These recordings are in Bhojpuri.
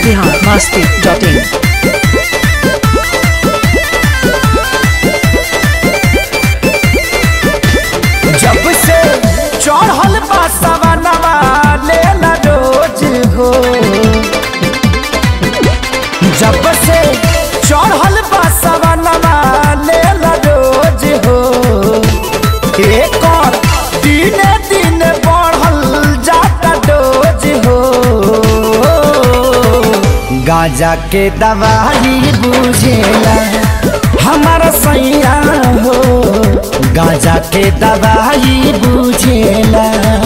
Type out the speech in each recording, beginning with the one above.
बिहार मस्ती डॉट इन जब से चढ़ल बा सवनवा लेला रोज हो जब से चढ़ल बा सवनवा लेला रोज हो एक और दिन दिन बढ़ल जाता डोज हो गाजा के दवाई बुझेला हमारा सैया हो गाजा के दवाई बुझेला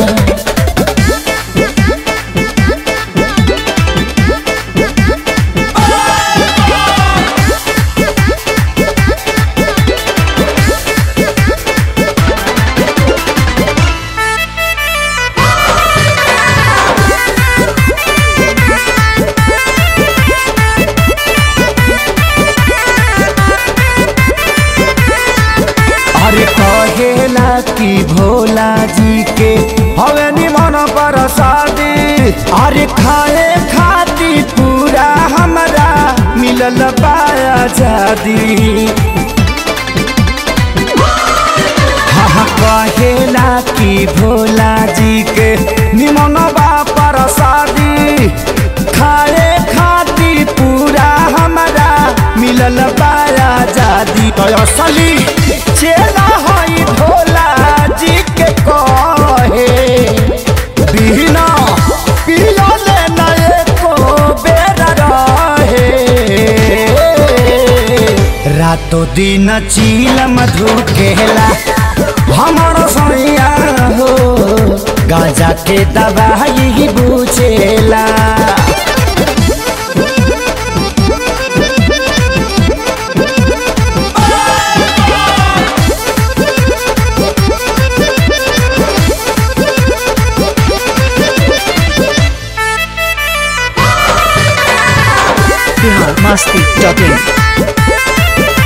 अरे कहेला कि भोला जी के हवे निमन पर शादी अरे खाए खाती पूरा हमरा मिलल पाया जादी हाँ कहेला कि भोला जी के निमन पर शादी खाए खाती पूरा हमरा मिलल पाया जादी तो असली चेला हई भोला जी के कहे बिना पियले न एको बेर रहे रातो दिन चील मधु केला हमर सैया हो गाजा के दवाई बुझेला बिहार मस्ती डॉट इन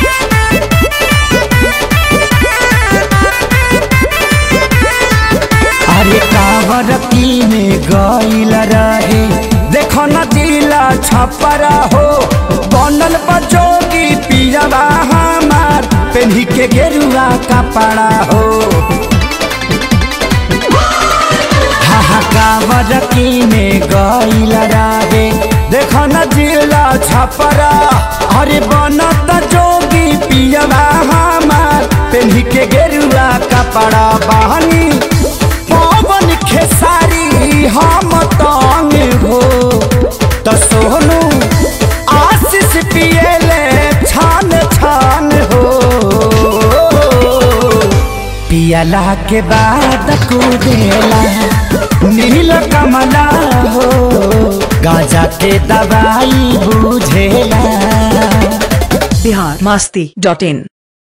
अरे कावर में गईल रहे देखो न जिला छपरा हो बनल बजोगी पियावा हमार पेन्ही के गेरुआ कपड़ा हो कावर में गईल रहे देखो न जिला छपरा अरे बनत जोगी पियावा हमार पेन्ही के गेरुआ कपड़ा बहनी पवन खेसारी हम तंग हो तो सोनू आशीष पियले छान छान हो पियला के बाद कुदेला नील कमला हो गाजा के दवाई बुझेला बिहार मस्ती डॉट इन